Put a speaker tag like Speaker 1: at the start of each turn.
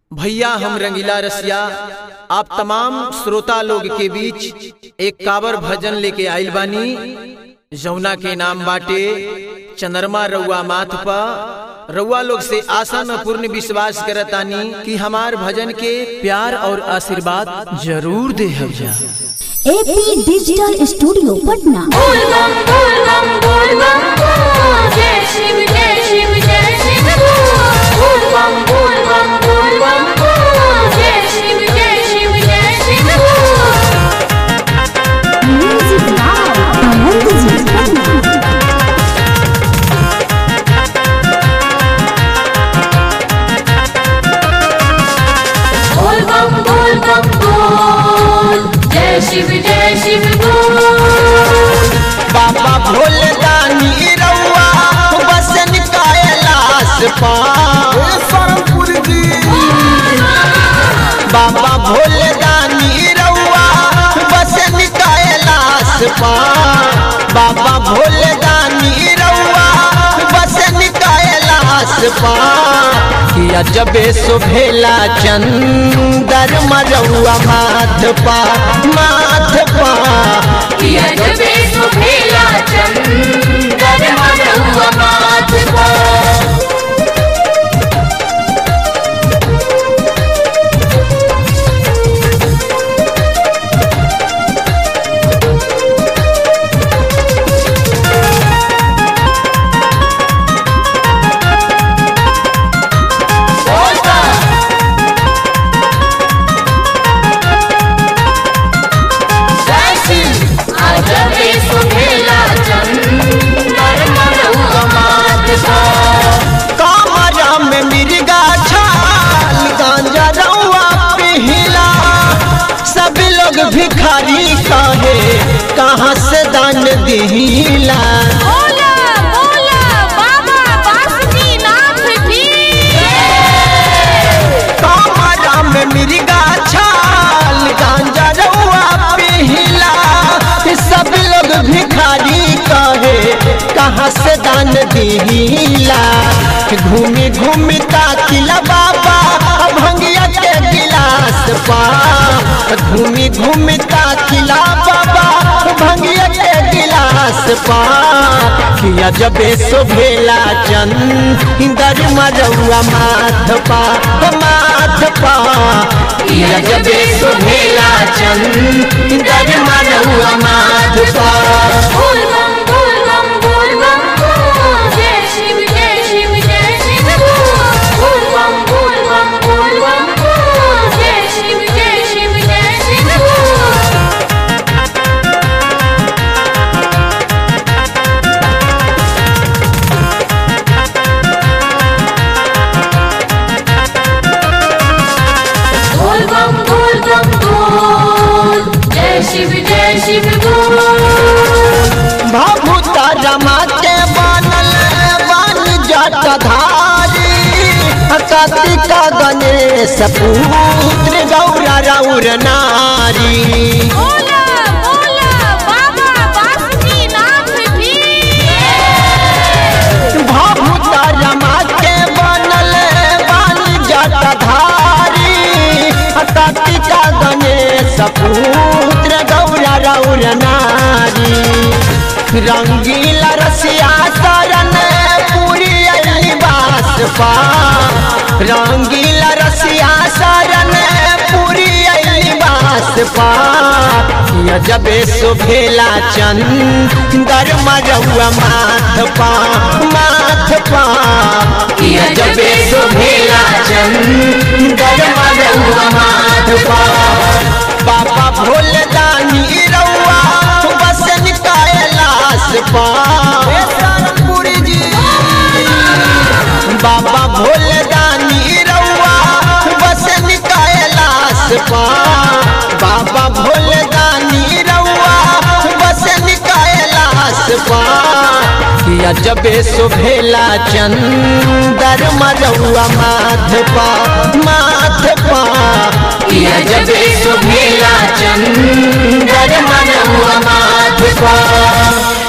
Speaker 1: भैया हम रंगीला रसिया आप तमाम श्रोता लोग के बीच एक कावर भजन लेके आइल बानी जमुना के नाम बाटे चंद्रमा रउआ माथ पा रउआ लोग से आशा न पूर्ण विश्वास करतानी कि हमार भजन के प्यार और आशीर्वाद जरूर दे जा
Speaker 2: एपी डिजिटल स्टूडियो पटना
Speaker 3: बोल बम बोल बम बोल बम बोल जय शिव जय शिव जय शिव बोल बम बोल बम बोल बम बोल जय शिव जय शिव जय शिव
Speaker 2: म्यूजिक लाइव आनंद जी पटना
Speaker 3: बोल बम बोल बम बोल जय शिव जय शिव बोल
Speaker 4: बाबा भोले दानी रउआ बसन कैलाश पा बाबा भोले दानी रउआ बसन कैलाश पा बाबा भोले दानी रउआ बसन कैलाश पा किया जबे सुभेला चंदर मरउआ माथ पा माथ पा
Speaker 3: किया जबे सुभेला चंदन मरहुआ माथ पर जबे सुभेला चंदन मरहुआ माथ पर
Speaker 4: कामरा में मिर्गा छाल गांजा रउआ पिहिला सब लोग भिखारी कहे कहाँ से दान दिहिला
Speaker 3: बोला बोला बाबा बासुकीनाथ की
Speaker 4: कामरा में मिर्गा छाल गांजा रउआ पिहिला सब लोग भिखारी कहे कहाँ से दान दिहिला घूमी घूमी ताकिला बाबा भंगिया के गिलास पा घूमी घूमी ताकिला बाबा भंगिया के गिलास पा किया जबे सुभेला चंदर मरउआ माथ पा माथ पा किया जबे सुभेला चंदर मरउआ माथ पा
Speaker 3: बोल बम बोल बम बोल बम बोल जय शिव जय शिव जय शिव बोल बम बोल बम बोल बम बोल जय शिव जय शिव जय शिव बोल बम बोल बम बोल जय शिव जय शिव बोल
Speaker 4: भभूता रमा के बनल बन जटधारी कार्तिका गणेश पुत्र गौरा रौर नारी
Speaker 3: बोला बोला बाबा बासुकीनाथ की
Speaker 4: भभूता रमा के बनल बन जटधारी कार्तिका गणेश पुत्र गौरा रौर नारी रंगीला रसिया शरण पूरी अली बास पा रंगीला रसिया शरण पूरी अली बास पा या जबे सुभेला चंदर मरउआ माथ पा माथ पा या जबे सुभेला चंदर मरउआ माथ पा बाबा भोले दानी रउआ बसन कैलाश पा बाबा भोले दानी रउआ बसन कैलाश पा बाबा भोले दानी रउआ बसन कैलाश पा किया जबे सुभेला चंदर मरउआ माथ पा माथ पा किया जबे सुभेला चंदर मरउआ माथ पा